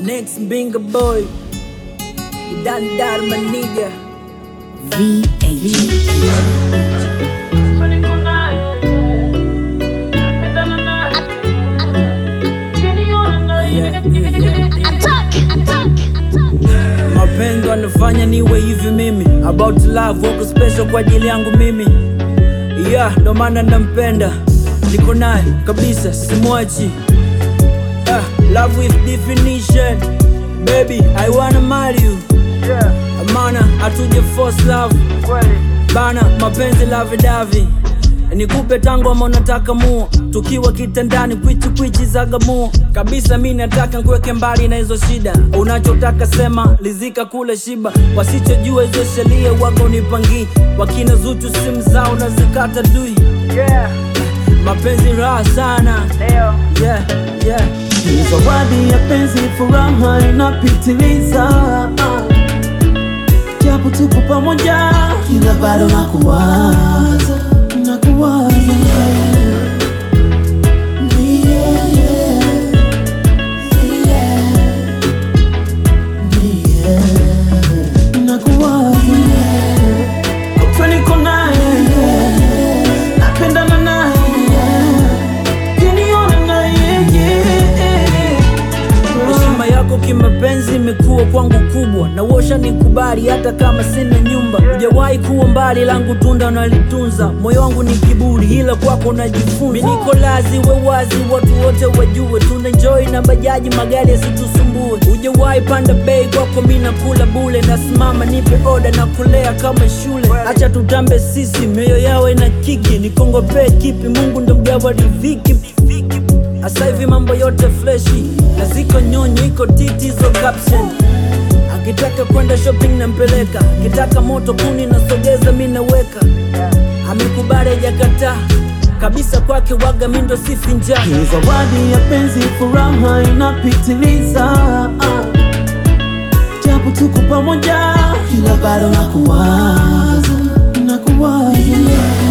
Next Binga boy. Dan Dar my nigga. Yeah, yeah, yeah. Mapenzi wanafanya niwe hivi mimi About love wako special kwa ajili yangu mimi Yeah, ndo maana nampenda Niko naye kabisa simwachi yeah, Love with definition Baby, I wanna marry you Amana, hatuje force love Bana, mapenzi lavi davi Nikupe tangu ama unataka mua Tukiwa kitandani kwichi kwichi zagamua Kabisa mi nataka nkuweke mbali na hizo shida Unachotaka sema, lizika kule shiba Wasichojua hizo sheria wako nipangii Wakina zuchu simu zao na zikata dui Mapenzi raha sana yeah, yeah. Ni zawadi ya penzi, furaha inapitiliza, japo tuko pamoja, ila bado nakuwaza, nakuwaza Yeah, yeah, yeah, yeah. Nakuwaza Kutwa niko naye, napendana naye, kiniona naye, yeah. Heshima yako kimapenzi imekuwa kwangu kubwa na wosha nikubali hata kama sina nyumba. Hujawahi kuwa mbali, langu tunda nalitunza. Moyo wangu ni kiburi, ila kwako najifunza. Mimi niko lazi, we wazi, watu wote wajue. Tuna enjoy na bajaji, magari yasitusumbue. Hujawahi panda bei, kwako mimi nakula bule. Nasimama nipe oda na kulea kama shule. Acha tutambe sisi, mioyo yao ina kiki. Nikongopee kipi? Mungu ndo mgawa riziki. Asa hivi mambo yote freshi na ziko nyonyo, iko titi zo caption. Akitaka kwenda shopping nampeleka, akitaka moto kuni nasogeza mi naweka. Amekubali hajakataa kabisa, kwake waga mi ndo sifi njaa. Ni zawadi ya penzi, furaha inapitiliza, japo tuko pamoja, ila bado nakuwaza, nakuwaza